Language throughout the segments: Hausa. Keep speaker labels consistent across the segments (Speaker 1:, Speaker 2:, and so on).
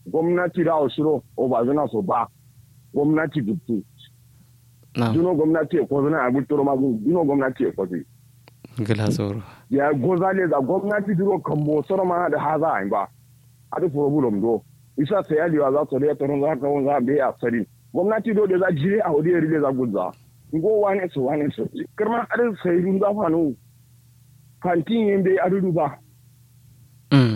Speaker 1: gwamnati da osiro o ba zana so ba gwamnati dukku
Speaker 2: na
Speaker 1: duno gwamnati e ko zana abu toro magu duno gwamnati e ko zi
Speaker 2: gila zoro
Speaker 1: ya gozale da gwamnati duro kambo soro ma da haza ai ba adu problem do isa sai ali wa za to da toron za ka won za be a sari gwamnati do da za jire a wadi rile za gudza ngo wane so wane so kirma adu sai run za fa no kantin yin be adu ba
Speaker 2: mm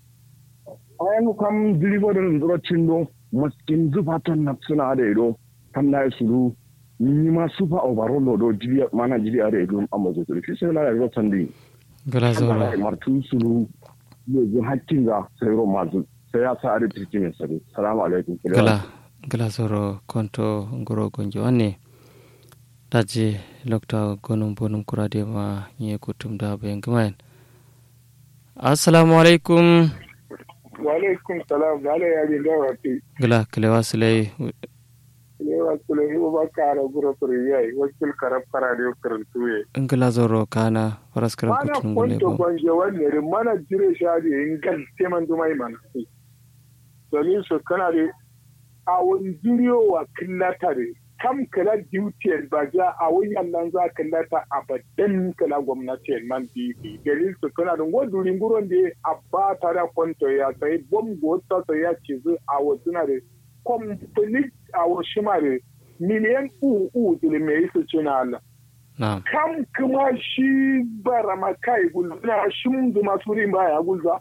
Speaker 1: ayan kam deliver da zuro cindo maskin zufa ton na suna da ido kam na sulu ni ma super overall do jiri mana jiri are ido amma zo to shi sai la ro tandi
Speaker 2: gila zoro
Speaker 1: Allah martu sulu ne ji hakkin ga sai ro mazu sai ya sa are cikin sai salamu alaikum
Speaker 2: gila gila zoro konto ngoro gonjo ane daji lokta gonum bonum kurade ma nye kutum da bayan gamayen assalamu alaikum
Speaker 3: wa alaikum salam da ala yari da wati
Speaker 2: gila kilewa silai
Speaker 3: ne wa kula yi ba kara gura furi yayi wakil karab kara da karantu ye
Speaker 2: ngila zoro kana faras karam
Speaker 3: mana
Speaker 2: kutum gule
Speaker 3: kwanto
Speaker 2: bo
Speaker 3: kwanje wanne rin mana jire shadi in gal teman dumai mana domin su kana da a wani jiriyo wa killata da kam kala duty ba ja a wayan nan za killata a badan kala gwamnati man bibi dalil su kana da wadurin guron da a ba ta da kwanto ya sai bom gota ta ya ce zu a wazuna da complete a wasu ma da miliyan uku da mai su cina Allah
Speaker 2: na
Speaker 3: kam kuma shi bara makai gulzuna shi zuma surin baya gulza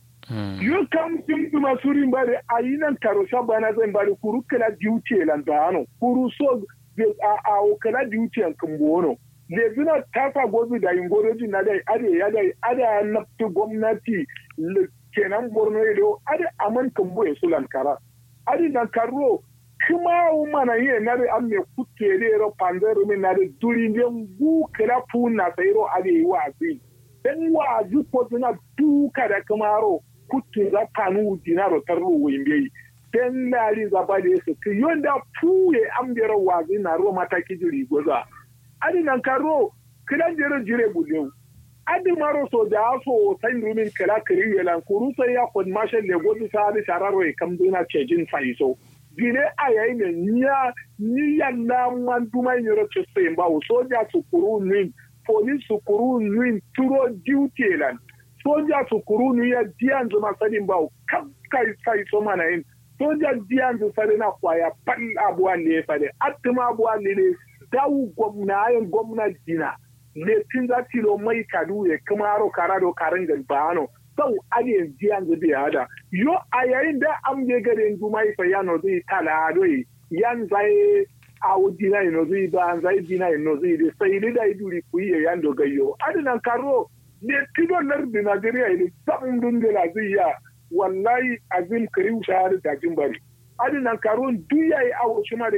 Speaker 2: mm
Speaker 3: yo kam sim zuma surin bare ayinan karo shabana zan bare kuru kala diuce lan dano kuru so de a a o kala diuce an kumbono le zuna tafa gobi da ingoroji na dai ade ya dai ada nafti gwamnati le- kenan borno ido ade aman kumbo e sulan kara ade nan karo kuma umana ye nare amme kutere ro pandero mi nare duri ndem gu kala puna sayro ade wazi dan wazi ko zuna duka da kamaro kutu za kanu dinaro tarro wimbe dan nari za ba da su ki yonda puye ambero wazi na ro mataki jiri goza adi nan karo kidan jere jire bulew adi maro so da so san rumin kala kiri yelan kuru sai ya kon mashin le gozi sa adi shararo e kam duna cejin faiso gine a yayi ne niya niya na man duma yoro chese mba o soja su kuru nin police su kuru nin turo duty lan soja su kuru nin ya diyan zuma sadin ba o kam kai sai so mana yin soja diyan zu sare na kwaya pan abuwa ne fade atuma abuwa ne ne dawu gwamna ayin gwamna dina ne tin za tilo mai kadu ya kuma ro karado karin galbano sau ade diyan zu biya da yo a yayin da an je garin dumai fa yano zai tala doi yan zai a wudina ino zai ba an zai dina ino zai da sai da iduri ku yi yan dogayo adinan karo ne tido lardi Najeriya ne sabon dundula zai ya wallahi azim kariu shahar da jimbari adinan karo duya yi awo shi ma da